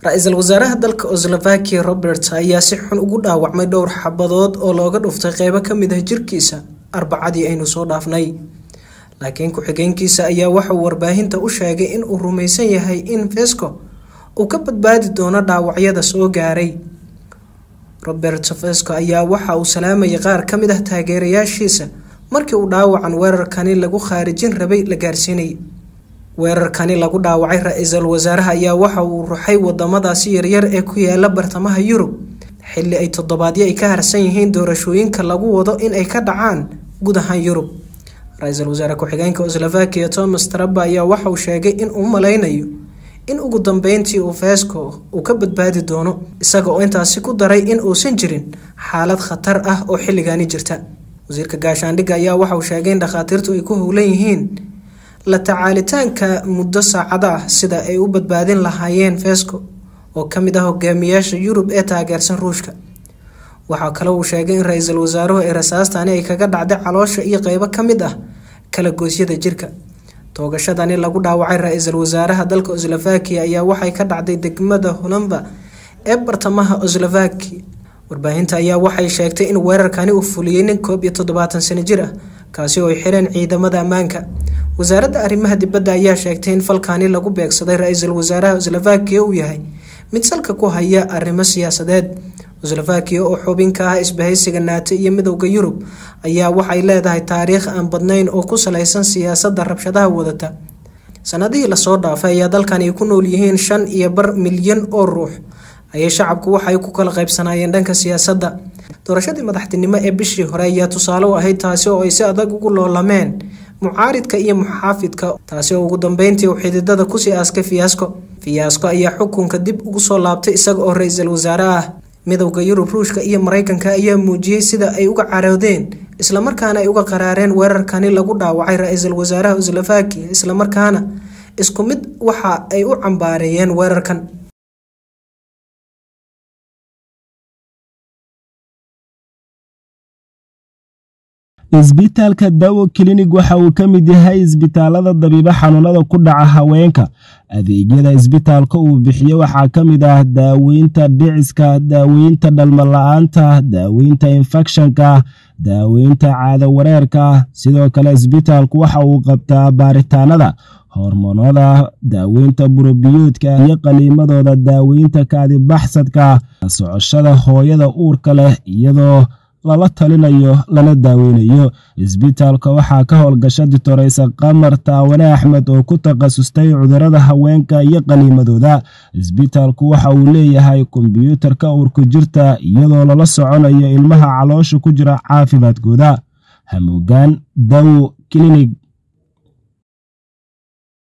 ra-iisul wasaaraha dalka oslovakia robert ayaa si xun ugu dhaawacmay dhowr xabadood oo looga dhuftay qeybo kamid ah jirkiisa arbacadii aynu soo dhaafnay laakiin ku-xigeenkiisa ayaa waxauu warbaahinta u sheegay in uu rumaysan yahay in fesco uu ka badbaadi doono dhaawacyada soo gaaray robert fesco ayaa waxa uu salaamayay qaar kamid ah taageerayaashiisa markii uu dhaawacan weerarkani lagu khaarijin rabay la gaarsiinayay weerarkani lagu dhaawacay ra-iisul wasaaraha ayaa waxa uu ruxay wadamadaasi yaryar ee ku yaala bartamaha yurub xili ay toddobaadyo ay ka harsan yihiin doorashooyinka lagu wado in ay ka dhacaan guud ahaan yurub ra-iisul wasaare ku-xigeenka oslovakia thomas traba ayaa waxa uu sheegay in uu malaynayo in ugu dambeyntii uu fesco uu ka badbaadi doono isaga oo intaasi ku daray in uusan jirin xaalad khatar ah oo xilligani jirta wasiirka gaashaandhigga ayaa waxa uu sheegay in dhakhaatiirtu ay ku howlan yihiin la tacaalitaanka muddo saacada ah sida ay u badbaadin lahaayeen fesco oo kamid ah hogaamiyaasha yurub ee taageersan ruushka waxaa kale uu sheegay in ra-iisul wasaaruhu ay rasaastani ay kaga dhacday caloosha iyo qeybo kamid ah kala goosyada jirka toogashadani lagu dhaawacay ra-iisul wasaaraha dalka oslovakia ayaa waxay ka dhacday degmada holomba ee bartamaha oslovakia warbaahinta ayaa waxay sheegtay in weerarkani uu fuliyey nin koob iyo toddobaatan sano jir ah kaasi oo ay xireen ciidamada ammaanka wasaaradda arrimaha dibadda ayaa sheegtay in falkani lagu beegsaday ra-iisul wasaaraha oslovakia uu yahay mid salka ku haya arrimo siyaasadeed oslovakia oo xubin ka ah isbahaysiga naato iyo midowda yurub ayaa waxay leedahay taariikh aan badnayn oo ku salaysan siyaasadda rabshadaha wadata sanadihii lasoo dhaafay ayaa dalkan ay ku nool yihiin shan iyo bar milyan oo ruux ayay shacabku waxay ku kala qaybsanaayeen dhanka siyaasadda doorashadii madaxtinimo ee bishii hore ayaa tusaale u ahayd taasi oo ay si adag ugu loolameen mucaaridka iyo muxaafidka taasi oo ugu dambeyntii uu xididada kusii aaskay fiyaasko fiyaasko ayaa xukunka dib ugu soo laabtay isaga oo ra-iisul wasaare ah midowda yurub ruushka iyo mareykanka ayaa muujiyey sida ay uga caroodeen islamarkaana ay uga qaraareen weerarkani lagu dhaawacay ra-iisul wasaaraha oslovakia islamarkaana isku mid waxa ay u cambaareeyeen weerarkan isbitaalka dawo klinig waxa uu ka mid yahay isbitaalada dabiibo xanuunada ku dhaca haweenka adeegyada isbitaalka uu bixiyo waxaa ka mid ah daaweynta dhiciska daaweynta dhalmala-aanta daaweynta infekshanka daaweynta caado wareerka sidoo kale isbitaalku waxa uu qabtaa baaritaanada hormoonada daaweynta burobiyoodka iyo qaliimadooda daaweynta kaadibaxsadka socoshada hooyada uurka leh iyadoo lala talinayo lana daaweynayo isbitaalka waxaa ka howlgasha ditoreysa qamar taawane axmed oo ku takhasustay cudurada haweenka iyo qaniimadooda isbitaalku waxa uu leeyahay kombyuutarka uurku jirta iyadoo lala soconayo ilmaha caloosha ku jira caafimaadkooda hamuugaan dawo klinig